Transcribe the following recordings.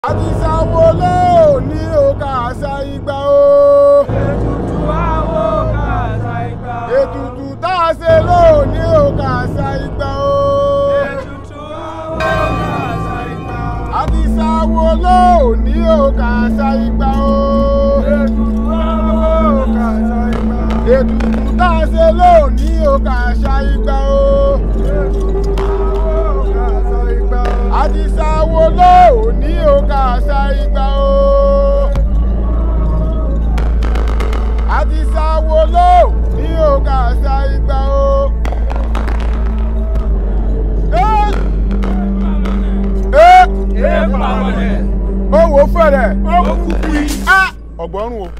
àti sáwó lé òní òkà àṣà ìgbà o. ètùtù àwọ̀ kàṣà ìgbà. ètùtù tá a ṣe lóòní òkà àṣà ìgbà o. ètùtù àwọ̀ kàṣà ìgbà. àti sáwó lóòní òkà àṣà ìgbà o. ètùtù àwọ̀ kàṣà ìgbà. ètùtù tá a ṣe lóòní òkà àṣà ìgbà o. ètùtù àwọ̀ kàṣà ìgbà. àti sáwó lóòní òkà àṣà ìgbà o. àti sáwó lóòní òkà àṣà ìgbà o. Ẹ́! Ẹ́! ẹ pàmòlẹ̀. ó wò ó fẹ̀rẹ̀ ó kúkú yìí. á ọ̀gbọ́rùn o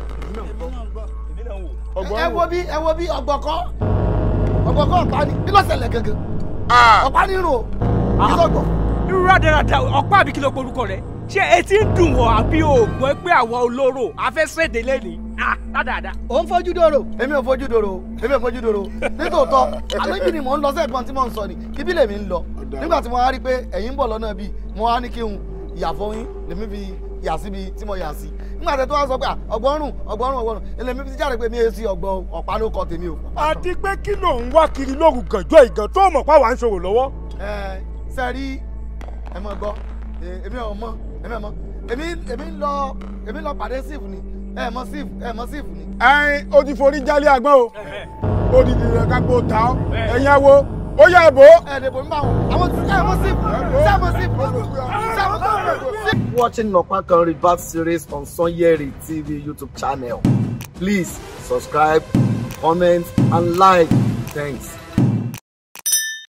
ẹ ọ̀gbọ́rùn wo bí ẹ wo bí ọgbọkọ ọgbọkọ ọ̀pá ni kí ló ṣẹlẹ̀ gangan Ah! ọ̀pá ní irun o kí ló gbọ́. irú rádaràda ọ̀pá àbí kí ló porúkọ rẹ̀ ṣé etí ń dùn wọ́n àbí òògbọ́n pé àwọn olóró afẹ́sẹ̀dé lẹ́nìí ah rádaràda. ò ń fojú dòrò èmi ò fojú dòrò èmi ò fojú dòrò nítòótọ́ àlébi ni mò ń lọ sẹ́ẹ̀kan tí mò ń sọ ni ibi lèmi ń lọ nígbà tí mo wá rí i pé ẹ̀yin ń bọ̀ lọ́nà bíi mo wá ní kí n yàfọ́ yín lèmi fi yà síbi tí mo yà sí nígbà tí tó wá sọ pé ọgbọ́rùn ọgbọ́rùn ọgbọ́rùn èlèmi fi jáde pé mi èsì ọgbọ́n ọ̀pá ló kọ tèmi o. àti pé kí ló ń wá kiri lóru gànjọ́ ìgàn tó mọ̀ pá wà ń ṣòro lọ́wọ́. ẹ sẹ́rí ẹ mọ̀ gbọ́ ẹ- èmi ò mọ̀ èmi ò mọ̀ èmi èmi ń lọ èmi ń lọ pàdé sífù ni ẹ mọ̀ sífù ẹ mọ̀ sífù ni. ẹyin o ti forí jálé agbọ́n o ó di nìyẹn ká kó ta ọ́ ẹ̀yin awo ó yẹ ìbò. ẹ dèbò ń bá wọn àwọn tí ẹ mọ̀ sífù ṣé ẹ mọ̀ sífù ṣé ẹ mọ̀ sífù. watching Nopakan Rebirth series on Sonyeri TV YouTube channel. Please subscribe, comment, and like. Thanks.